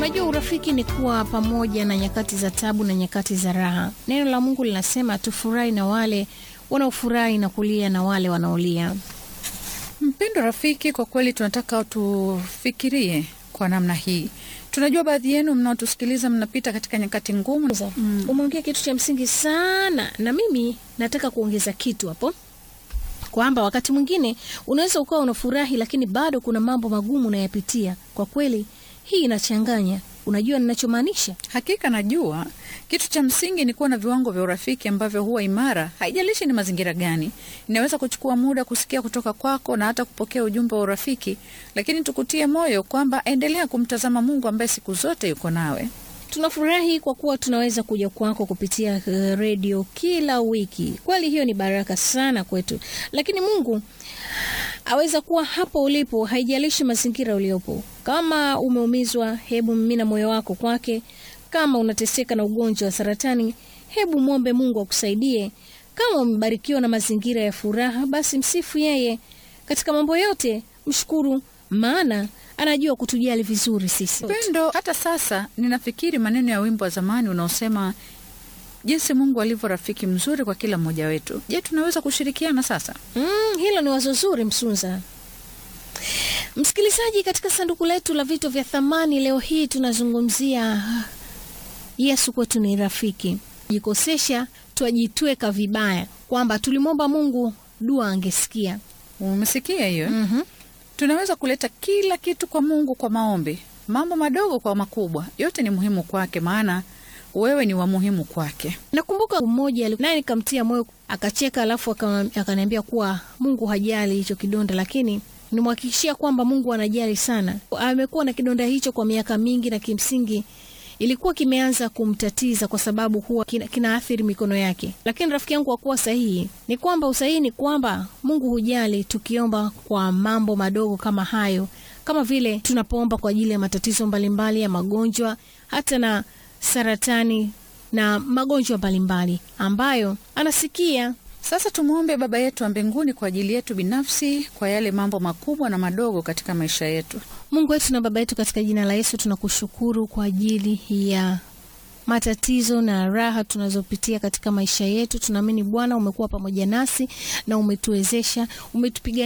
Unajua, urafiki ni kuwa pamoja na nyakati za tabu na nyakati za raha. Neno la Mungu linasema tufurahi na wale wanaofurahi na kulia na wale wanaolia. Mpendo rafiki, kwa kweli tunataka tufikirie kwa namna hii. Tunajua baadhi yenu mnaotusikiliza mnapita katika nyakati ngumu. Mm. Umeongea kitu cha msingi sana, na mimi nataka kuongeza kitu hapo kwamba wakati mwingine unaweza ukawa unafurahi, lakini bado kuna mambo magumu unayapitia. Kwa kweli hii inachanganya. Unajua ninachomaanisha? Hakika najua kitu cha msingi ni kuwa na viwango vya urafiki ambavyo huwa imara, haijalishi ni mazingira gani. Inaweza kuchukua muda kusikia kutoka kwako na hata kupokea ujumbe wa urafiki, lakini tukutie moyo kwamba endelea kumtazama Mungu ambaye siku zote yuko nawe. Tunafurahi kwa kuwa tunaweza kuja kwako kupitia uh, redio kila wiki. Kweli hiyo ni baraka sana kwetu, lakini Mungu aweza kuwa hapo ulipo, haijalishi mazingira uliopo. Kama umeumizwa, hebu mimina moyo wako kwake. Kama unateseka na ugonjwa wa saratani, hebu mwombe Mungu akusaidie. Kama umebarikiwa na mazingira ya furaha, basi msifu yeye katika mambo yote, mshukuru, maana anajua kutujali vizuri sisi. Pendo, hata sasa ninafikiri maneno ya wimbo wa zamani unaosema jinsi Mungu alivyo rafiki mzuri kwa kila mmoja wetu. Je, tunaweza kushirikiana sasa? Mm, hilo ni wazo zuri Msunza. Msikilizaji, katika sanduku letu la vitu vya thamani leo hii tunazungumzia Yesu kwetu ni rafiki. Jikosesha twajitweka vibaya kwamba tulimwomba Mungu dua angesikia. Umesikia hiyo? Mhm. Tunaweza kuleta kila kitu kwa Mungu kwa maombi, mambo madogo kwa makubwa, yote ni muhimu kwake, maana wewe ni wa muhimu kwake. Nakumbuka mmoja ali- naye nikamtia moyo akacheka, alafu aka- akaniambia kuwa Mungu hajali hicho kidonda, lakini nimhakikishia kwamba Mungu anajali sana. Amekuwa na kidonda hicho kwa miaka mingi, na kimsingi ilikuwa kimeanza kumtatiza kwa sababu huwa kina, kinaathiri mikono yake. Lakini rafiki yangu, kwa kuwa sahihi ni kwamba usahihi ni kwamba Mungu hujali tukiomba kwa mambo madogo kama hayo, kama vile tunapoomba kwa ajili ya matatizo mbalimbali ya magonjwa, hata na saratani na magonjwa mbalimbali ambayo anasikia. Sasa tumwombe Baba yetu wa mbinguni kwa ajili yetu binafsi, kwa yale mambo makubwa na madogo katika maisha yetu. Mungu wetu na Baba yetu, katika jina la Yesu tunakushukuru kwa ajili ya matatizo na raha tunazopitia katika maisha yetu. Tunaamini Bwana umekuwa pamoja nasi na umetuwezesha, umetupiga